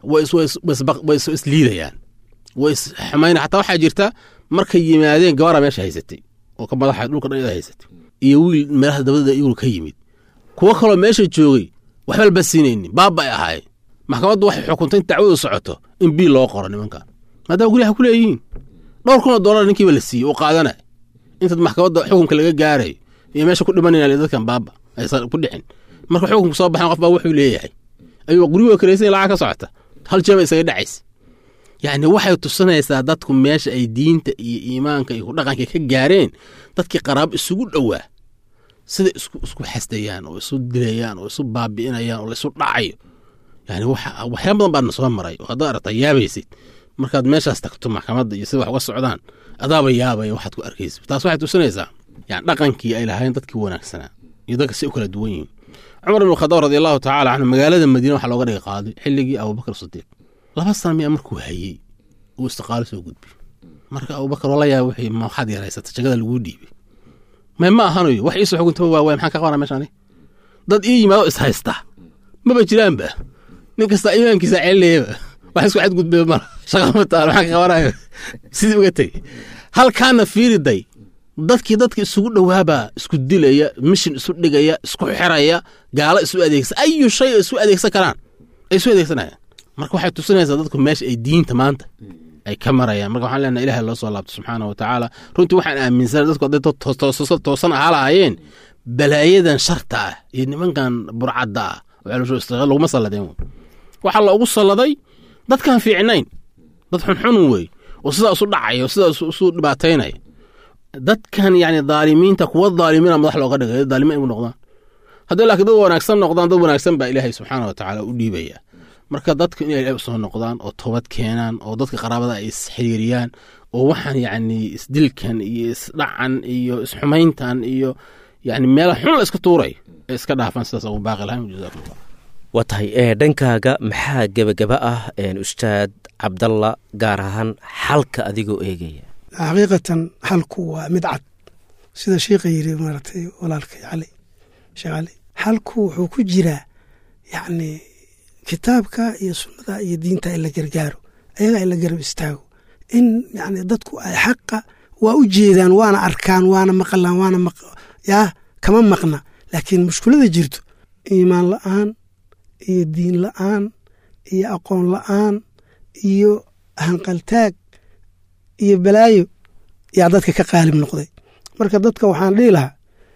way is isliidayaan way isxumayna xataa waxaa jirta markay yimaadeen gabara meesha haysatay oo ka madaxa dhulka dhan iyada haysatay iyo wiil meelaha dabadada iyaguna ka yimid kuwo kaloo meesha joogay waxba laba siinaynin baaba ay ahaayeen maxkamaddu waxay xukuntay in dacwadu socoto in biil loo qoro nimankan maadaama guryaha ku leeyihiin dhowr kun oo dollar ninkiiba la siiyey oo qaadanay intaad maxkamadda xukunka laga gaarayo iyo meesha ku dhimanayna dadkan baaba aysan ku dhicin marka xukunka soo baxan qof baa wuxuu leeyahay ayuu gurigooda karaysan lacag ka socota hal jeeba isaga dhacaysa yacni waxay tusinaysaa dadku meesha ay diinta iyo iimaanka iyo dhaqanka ka gaareen dadkii qaraabo isugu dhowaa sida isku isku xasdayaan oo isu dilayaan oo isu baabi'inayaan oo laisu dhacayo yani waxa waxyaaba badan baadna soo maray oo haddaad aragtaa yaabaysid markaad meeshaas tagto maxkamadda iyo sida wax uga socdaan adaaba yaabaya waxaad ku arkaysid taas waxay tusinaysaa yani dhaqankii ay lahaayeen dadkii wanaagsanaa iyo dadka si u kala duwan yihiin cumar ibn khadaab radi allahu tacala canhu magaalada madiina waxaa looga dhigay qaadi xilligii abubakar sidiiq laba sana miyaa markuu hayey uu istiqaalo soo gudbiy marka abubakar wala yaaba wixii ma waxaad yaraysata jagada laguu dhiibay may ma ahanayo wax iisoo xuguntaba waa waay maxaan ka qabanaa meeshaani dad ii yimaado is haysta maba jiraanba nin kasta imaankiisa celinayaba wax isku xadgudbaya mara shaqa ma taalo maxaan ka qabanayo sidii uga tegey halkaana fiiriday dadkii dadka isugu dhowaabaa isku dilaya mishin isu dhigaya isku xiraya gaalo isu adeegsa ayu shay isu adeegsan karaan ay isu adeegsanayaan marka waxay tusinaysaa dadku meesha ay diinta maanta ay ka marayaan marka waxaan leenahay ilahay loo soo laabto subxaana wa tacaala runtii waxaan aaminsanay dadku hadday toosan ahaa lahaayeen balaayadan sharta ah iyo nimankan burcadda ah oo celusho istiqaal laguma salladeen waxaa loogu salladay dadkaan fiicnayn dad xunxun wey oo sidaa isu dhacaya oo sidaa isu dhibaataynaya dadkan yani dhaalimiinta kuwa dhaalimiina madax looga dhigay dhaalimiin igu noqdaan hadday laakiin dad wanaagsan noqdaan dad wanaagsan baa ilaahay subxaana wa tacaala u dhiibaya marka dadka inay ilahay usoo noqdaan oo toobad keenaan oo dadka qaraabada ay isxiriiriyaan oo waxaan yacni isdilkan iyo isdhacan iyo isxumayntan iyo yani meela xun la iska tuuray ee iska dhaafaan sidaas ugu baaqi lahayn jazakumullah waa tahay ee dhankaaga maxaa gebagaba ah ustaad cabdalla gaar ahaan xalka adigoo eegaya xaqiiqatan xalku waa mid cad sida sheikha yiri maaragtay walaalkay cali sheekh cali xalku wuxuu ku jiraa yacni kitaabka iyo sunnada iyo diinta in la gargaaro ayaga in la garab istaago in yani dadku ay xaqa waa u jeedaan waana arkaan waana maqlaan waana yaa kama maqna laakiin mushkulada jirto iimaan la'aan iyo diin la'aan iyo aqoon la'aan iyo hanqaltaag iyo balaayo yaa dadka ka qaalib noqday marka dadka waxaan dhihi lahaa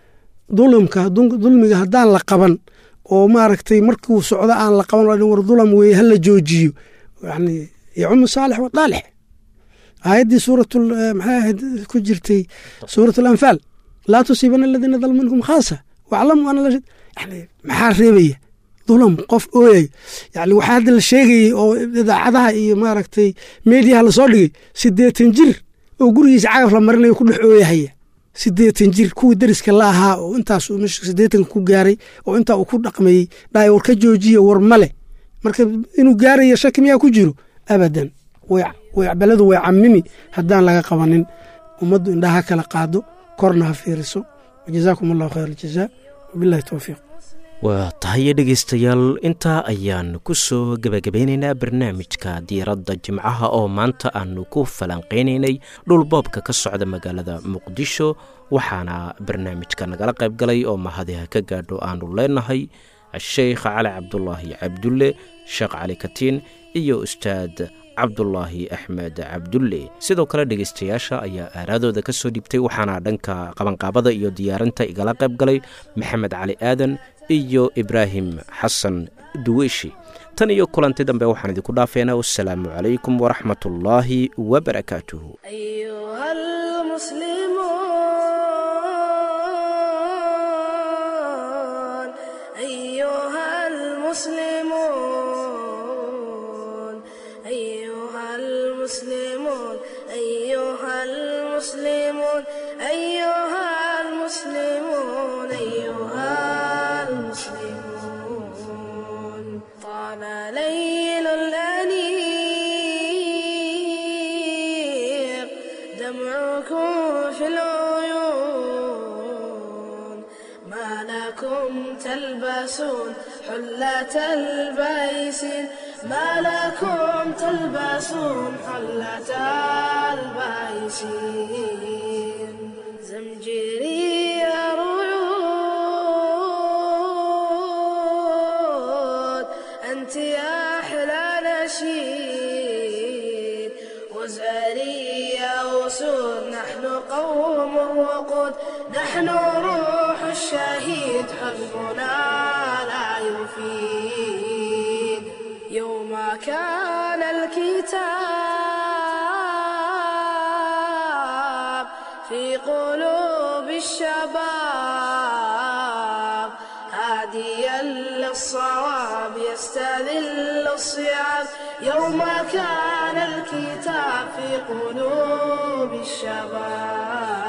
dulumka dulmiga haddaan la qaban oo maaragtay markuu socdo aan la qaban war dulam weeye hala joojiyo yani yacumu saalix wa daalix aayaddii suurat maxay ahayd ku jirtay suurat alanfaal laa tusiibana aladiina dalmu minkum khaasa waclamu ana yani maxaa reebaya dulam qof ooyay yani waxaa hadda la sheegayey oo idaacadaha iyo maaragtay meediyaha lasoo dhigay siddeetan jir oo gurigiisa cagaf la marinayo ku dhex ooyahaya siddeetan jir kuwii dariska la ahaa oo intaas siddeetanka ku gaaray oo intaa uu ku dhaqmayey dhaay war ka joojiya war male marka inuu gaarayo shaki miyaa ku jiro abadan baladu way camimi haddaan laga qabanin ummaddu indhaha kala qaado korna ha fiiriso wajazaakum allahu khayr aljazaa wabillahi towfiiq waa tahaye dhegaystayaal intaa ayaan ku soo gebagabeynaynaa barnaamijka diiradda jimcaha oo maanta aanu ku falanqaynaynay dhulboobka ka socda magaalada muqdisho waxaana barnaamijka nagala qayb galay oo mahadiha ka gaadho aanu leenahay sheikh cali cabdulaahi cabdulle sheekh cali katiin iyo ustaad cabdulaahi axmed cabdulle sidoo kale dhegaystayaasha ayaa aaraadooda ka soo dhiibtay waxaana dhanka qabanqaabada iyo diyaarinta igala qayb galay maxamed cali aadan iyo ibraahim xasan duweyshi tan iyo kulanti dambe waxaan idinku dhaafeynaa wassalaamu calaykum waraxmat ullaahi wabarakaatuhu المسلمون أيها المسلمون أيها المسلمون أيها المسلمون طال ليل الأنيق دمعكم في العيون ما لكم تلبسون حلة البيسين ما لكم تلبسون حلة البيسين زمجري رعود أنت يا أحلى نشيد وزاري يا أسود نحن قوم الوقود نحن روح الشهيد حزبنا لا يفيد يوم كان الكتاب في قلوب الشباب هاديا للصواب يستذل الصعاب يوم كان الكتاب في قلوب الشباب